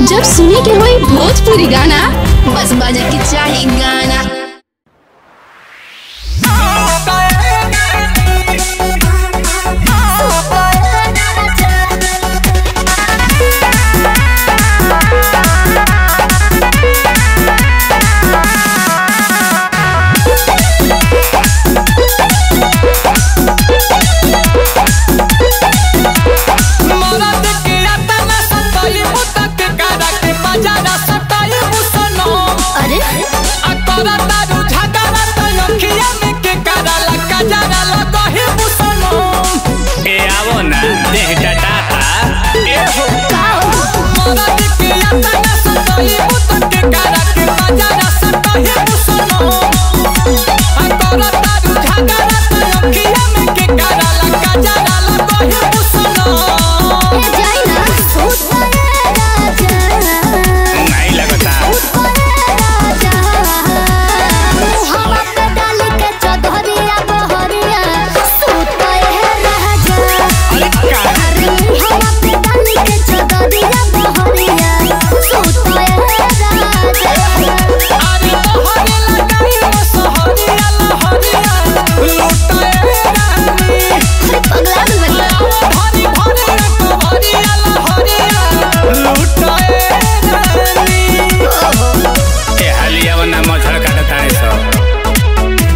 जब सुने के होई भोजपुरी गाना बस बजे के चाही गाना मरद के अतना सताई मुतक करा के बजारा सताई मुसनो अरे आ तोरा दारू झगड़ा त अखिया में के करा लका जरा लगही मुसनो ए आवो ना देह डटाता ए हो मरद के अतना सताई मुतक करा के बजारा सताई मुसनो आ तोरा दारू झगड़ा त अखिया में के करा लका जरा लगही मुसनो नहीं लगता अरे का अरे तोहरे लगाई मसहरिया लहरिया लुटाए रानी भरी भरी कवरिया लहरिया लुटाए रानी ए हालिया वना मछड़ काटता है सब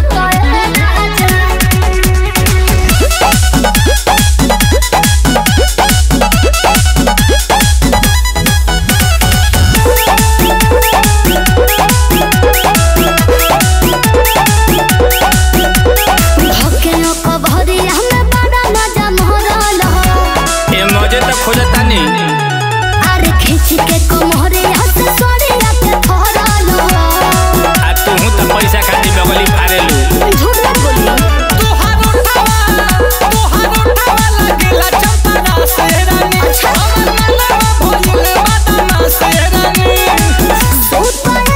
ए मजे तो खोजता नहीं खींच के कमरे हंस सोरिया के थोड़ा आ तू तो पैसा खाती बगली फाड़ेलू झूठ मत बोलिए तोहार उठावा तोहार उठावा लगेला चंपरा से रानी हमर मनवा भइल बदना से रानी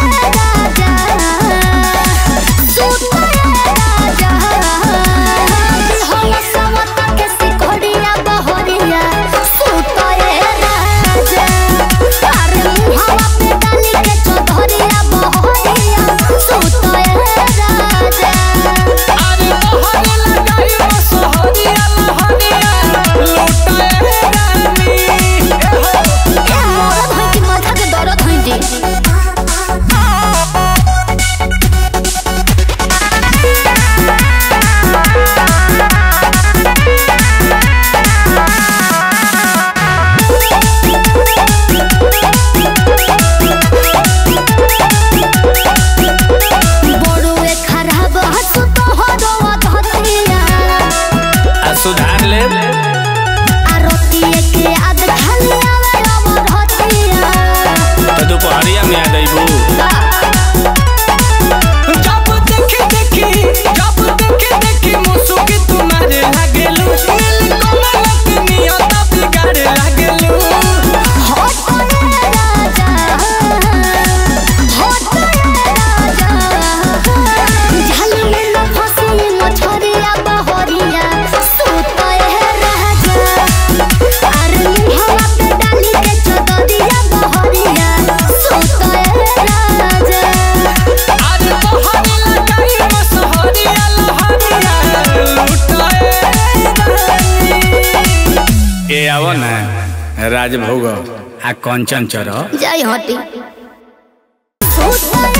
अरे तोहरे लगाई मसहरिया लहरिया लुटाए रानी दर्द हुई जी बड़ुए खराब हसु तोहरो अधतिया आ सुधार ले आरतीए के आद खाली आवे अमरतिया तो दोपहरिया में आ जाइबू जब देखी देखी जब देखी देखी मुसुकी तुम्हारे लागेलू नील कमल के नियत बिगाड़े लागेलू होत रे राजा होत रे राजा झल में न फसी मछरिया बहरिया सुत हे राजा अरे मुहवा पे डाली के चदरिया बहरिया सुत हे राजा आज तोहरे लगाई मसहरिया लहरिया लुटाए रानी ए आवो ना राजभोग आ कंचन चरो जय हटी सुत